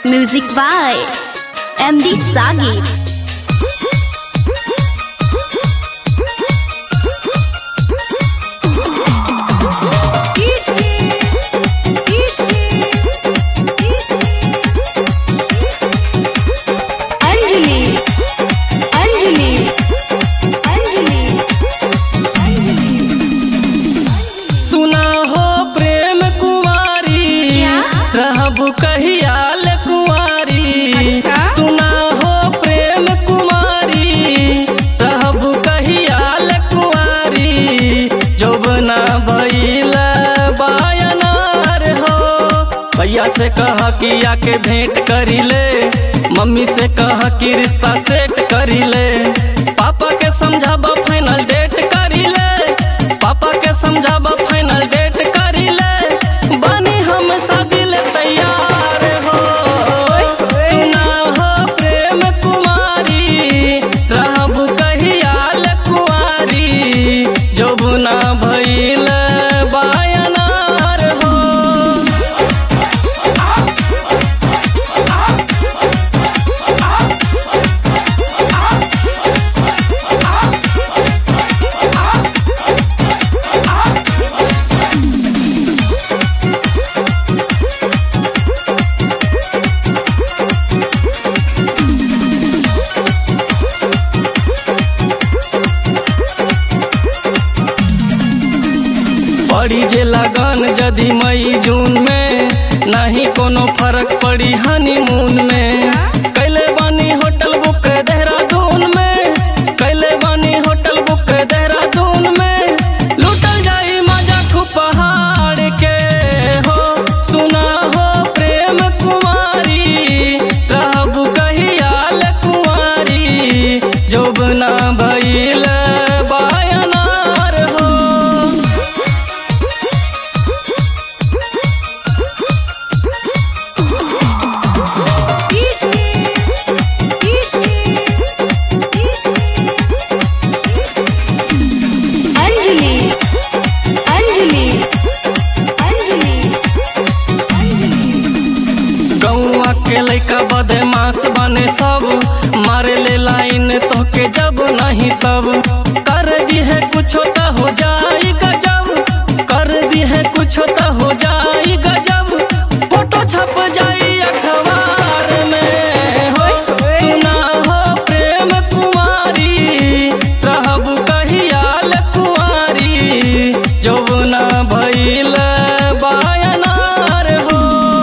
Music by MD Sagi. Anjali Anjali Anjali सुना हो प्रेम कुमारी क्या? रहब कहियाल कुमारी अच्छा? सुना हो प्रेम कुमारी रहब कहियाल कुमारी जौबना भइल बायनार हो भैया से कह कि आके भेंट करी ले मम्मी से कह कि रिश्ता सेट करी ले पापा के समझाबा फाइनल डेट करी ले पापा के समझाबा फाइनल डेट करी ले बानी हम शादी ले तैयार हो सुना हो प्रेम कुमारी रहब कहियाल कुआरी जौबना भइल बायनार हो पड़ी जे लगन जदि मई जून में नहीं कोनो फर्क पड़ी हनीमून में कैले बानी होटल बुक देहरादून में कैले बानी होटल बुक देहरादून में लूटल जाई मजा खूब पहाड़ के हो सुना हो प्रेम कुमारी रहब कहियाल कुमारी जोबना भइल बायनार हो अंजलि अंजलि अंजलि गौआ के लैका बदमाश बने सब मारे ले लाइन तो के जब नहीं तब कर दी है कुछ तो हो जाई गजब कर दी है कुछ तो हो जाई गजब फोटो छप जाई अखबार में हो सुना हो प्रेम कुमारी रहब कहियाल कुमारी जौना भइल बायनार हो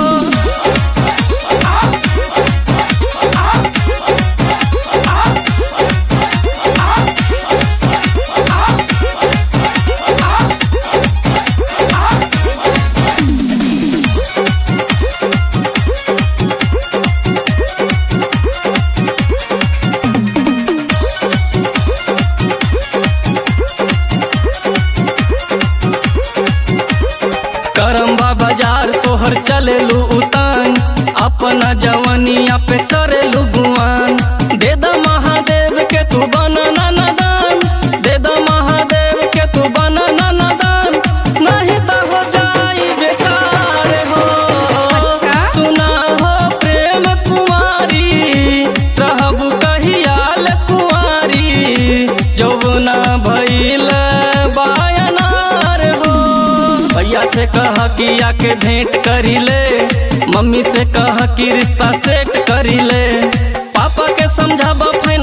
करम्बा बाजार तोहर चलेलू उतान अपना जवानिया पे करेलू गुआन दे द महादेव के तू बना नाना दान दे द महादेव के तू बना नाना दान नहीं तो हो जाई बेकार हो सुना हो प्रेम कुमारी रहब कहियाल कुमारी जौना भइल बायनार हो भैया से कह कि आके भेंट करी ले मम्मी से कह कि रिश्ता सेट करी ले पापा के समझाबा फाइनल